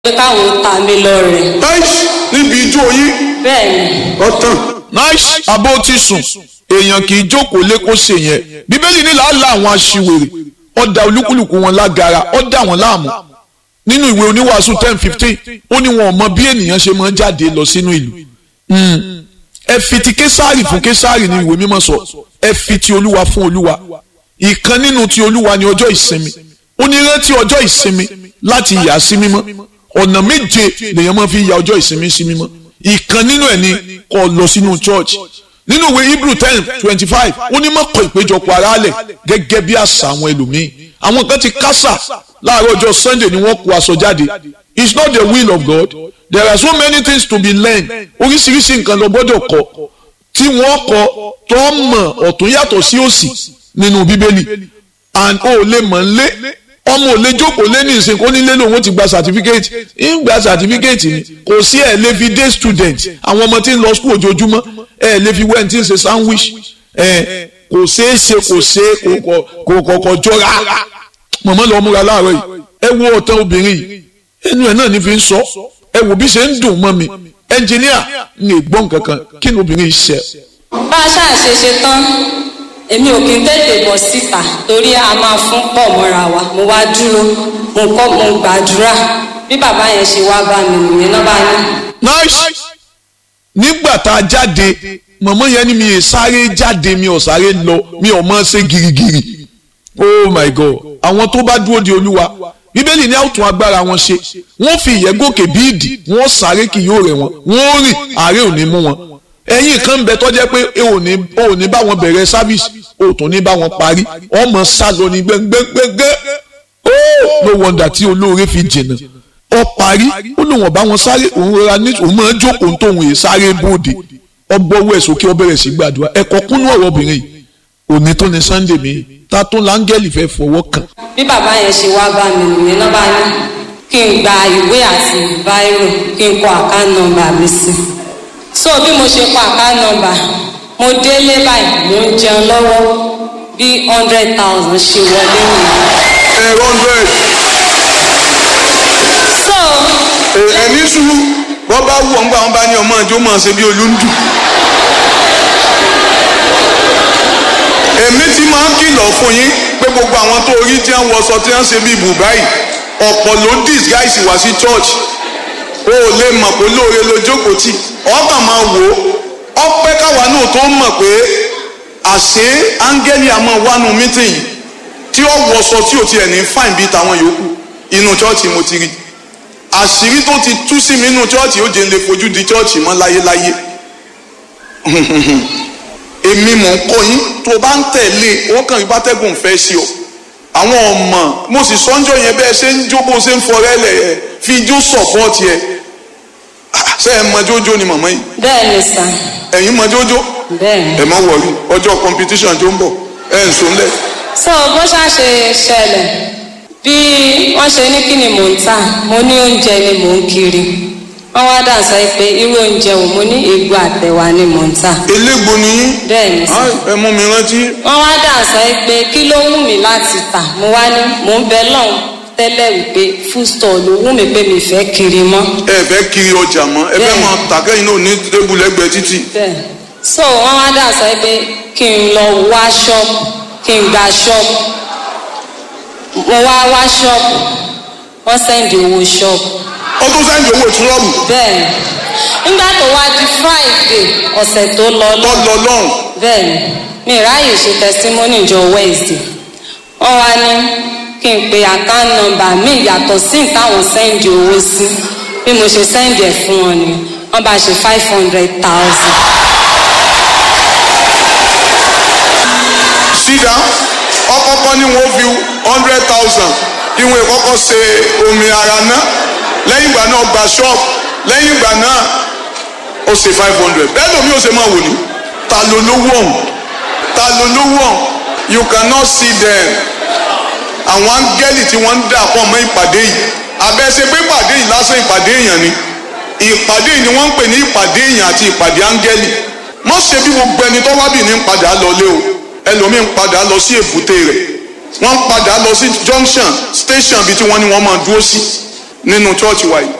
pé káwọn ta mi lọ́rẹ. nice níbi ijó yín bẹ́ẹ̀ ni ọ̀tàn nice abó ti sùn èèyàn kì í jókòó lé kó ṣe yẹn bíbélì ní làálà àwọn aṣiwèrè ọ̀dà olúkúlùkù wọn lágara ọ̀dà wọn láàmú nínú ìwé oníwàásù ten fifteen ó ní wọn ò mọ bí ènìyàn ṣe máa ń jáde lọ sínú ìlú Mm. ẹ fi ti késàrì fún késàrì ní ìwé mímọ́ sọ ẹ fi ti olúwa fún olúwa ìkan nínú ti olúwa ní ọjọ́ ìsinmi ó ní rántí ọjọ́ ìsinmi láti yà sí mímọ́ ọ̀nà méje lèèyàn máa fi ya ọjọ́ ìsinmi sí mímọ́ ìkan nínú ẹ̀ ni kó lọ sínú church nínú ìwé hebrew ten twenty five ó ní má kọ̀ ìpéjọpọ̀ aráàlẹ̀ gẹ́gẹ́ bí àṣà àwọn ẹlòmíín àwọn kan ti kásà láàárọ̀ ọjọ́ sunday ni wọ́n kó aṣọ jáde it's not the will of God there are so many things to be learned oríṣiríṣi nǹkan lọ gbọ́dọ̀ kọ́ tí wọ́n kọ́ tó mọ̀ ọ̀tún yàtọ̀ sí òsì nínú bíbélì and o ò lè mọ̀ ń lé ọmọ ò lè jókòó lé ní ìsìn kó nílé lòun ti gba certificate ń gba certificate ni kò sí ẹ̀ lè fi day student àwọn ọmọ tí ń lọ school ojoojúmọ́ ẹ̀ lè fi wẹ́n tí ń ṣe sandwich ẹ̀ kò ṣeé ṣe kò ṣe kò kọ̀kọ̀ jọra mọ̀mọ́ lọ múra láàárọ̀ yìí ẹ wo ọ̀tán obìnrin yìí ẹnu ẹ̀ náà ní fi ń sọ ẹ wò bí ṣe ń dùn mọ́ mi ẹnjìníà ń lè gbọ́n kankan kí ni obìnrin yìí ṣe. bá a ṣáà ṣe ṣe tán èmi ò kí n tètè bọ̀ síta torí a máa fún pọ̀ mọ́ra wa mo wá dúró mo kọ́ mo gbàdúrà bí bàbá yẹn ṣe wá bá mi nìyẹn náà bá ní. nice nígbà tá a jáde mọ̀mọ́ yẹn ni mi ì sáré jáde mi ò sáré lọ mi ò mọ̀ ṣe girigiri oh my god àwọn tó bá dúró di olúwa bíbélì ní àwùtún agbára wọn ṣe wọ́n fi ìyẹ́ gòkè bí ìdì wọ́n sáré kì yóò rẹ̀ wọ́n wọ́n rìn àárẹ̀ ò ní mú wọn ẹ̀yin kan ń bẹ tó jẹ́ pé ẹ ò ní ò ní bá wọn bẹ̀rẹ̀ sábìsì ò tún ní bá wọn parí ọmọ sálọ ní gbẹngbẹngbẹ ó ló wọ̀ǹdà tí olóore fi jìnnà ọ parí ó lóun ọba wọn sáré òun rọra ní òun máa ń jókòó tóun yìí sáré bóde ọgbọ́wọ́ ẹ̀ sókè ọ bẹ̀rẹ̀ sí gbàdúrà ẹ̀kọ́ kúnú ọ̀rọ̀ obìnrin yìí òní tó ní sunday mi ta tó láńgẹ́lì fẹ́ fọwọ́ kàn bí bàbá yẹn ṣe wá bá mi nìyẹn náà bá ní kí n gba ìwé àti báírò kí n kọ àká nọ́mbà mi sí so bí mo ṣe kọ àká nọ́mbà mo délé báyìí mo ń jẹun lọ́wọ́ bí hundred thousand ṣe wọlé nìyẹn. ẹ hundred so ẹ ní sùúrù wọ́n bá wù ọ́ nígbà wọn bá ní ọmọ àjọ máa ṣe bí olúndù. èmi ti máa ń kìlọ̀ fún yín pé gbogbo àwọn tó rí tí wọ́n wọṣọ tí wọ́n ṣe bí bùbáì ọ̀pọ̀ ló disguise wá sí church o ò lè mọ̀ pé lóore ló jókòó tì ọkàn máa wò ó ọpẹ́ káwa náà tó mọ̀ pé àṣé áńgẹ́lì àmọ́ wánu mítìnyì tí ó wọṣọ tí ò tiẹ̀ ní fáìn bíi tàwọn yòókù inú church mo ti rí àṣírí tó ti tú sí mi inú church ó jẹ́ ń lè fojú di church mọ́ láyéláyé èmi mò ń kọ́ yín tó bá ń tẹ̀lé ó kàn yín bátẹ́gùn fẹ́ sí ọ àwọn ọmọ mo sì sọ́njọ́ yẹn bẹ́ẹ̀ ṣe ń jó bó ṣe ń fọrẹ́ lẹ̀ ẹ̀ fi ijó sọ̀pọ́ọ̀tì ẹ̀ ṣe ẹ̀ mọ jójó ni màmá yìí bẹ́ẹ̀ ni sà ẹ̀yin mọ jójó bẹ́ẹ̀ ni. ẹ̀ má wọ̀rí ọjọ́ competition tó ń bọ̀ ẹ̀ ń sùn lẹ̀ so bó ṣá ṣe ṣẹlẹ̀ bí wọ́n ṣe ní kí ni mò ń tà mo ní oúnjẹ ni mò ń kiri wọ́n wá dà sọ pé irú oúnjẹ wo mo ní egbò àtẹ̀wà ni mò ń tà elégbò ni yín bẹ́ẹ̀ ni sà. Ai, ẹ mú mi rántí wọ́n wá dà sọ pé kí ló wù mí láti tà mo wá ní mò ń bẹ lọ́hùn tẹ́lẹ̀ wípé food store ló wù mí pé mi fẹ́ kiri mọ́ ẹ fẹ́ kiri ọjà mọ́ ẹ fẹ́ Bẹ́ẹ̀. máa tàkẹ́yìn náà ní tébù lẹ́gbẹ̀ẹ́ títì bẹ́ẹ̀ so wọ́n wá dà sọ pé kí n lọ wá ṣọ́ọ̀bù kí n gba ṣọ́ọ̀bù mo wá wá ṣọ́ọ̀bù wọ́n sẹ́ndì owó ṣọ́ọ̀bù ó tún sẹ́ńdì owó ìtúrọ́bù bẹ́ẹ̀ nígbà tó wá di friday ọ̀sẹ̀ tó lọ tó lọ lọ lọ́hùn bẹ́ẹ̀ ni mi ráàyè ṣe testimony jọ wednesday wọ́n wá ní kí n pe account number mi yàtọ̀ sí táwọn sẹ́ndì owó sí bí mo ṣe sẹ́ndì ẹ̀ fún wọn ni wọ́n bá ṣe five hundred thousand. sídà ọkọ̀ọ̀kan ni wọ́n fi hundred thousand kí wọ́n kọ́kọ́ ṣe omi ara náà lẹ́yìn ìgbà náà gba ṣọ́ọ̀bù lẹ́yìn ìgbà náà ó ṣe five hundred bẹ́ẹ̀ lómi ó ṣe máa wò ní ta ló lówó ọ̀hún ta ló lówó ọ̀hún you cannot see them àwọn áńgẹ́lì tí wọ́n ń dà pọ̀ mọ́ ìpàdé yìí abẹ́sẹ̀ pé ìpàdé yìí lásán ìpàdé èèyàn ni ìpàdé yìí ni wọ́n ń pè ní ìpàdé èèyàn àti ìpàdé áńgẹ́lì mọ́ ṣe bí gbogbo ẹni tó wá bì ní ń padà lọlé o ẹlòmíín padà lọ sí èbúté rẹ̀ wọ́n ń padà lọ sí junction station bí tí wọ́n ní wọ́n máa dúró sí nínú chọ́ọ̀chì wa yìí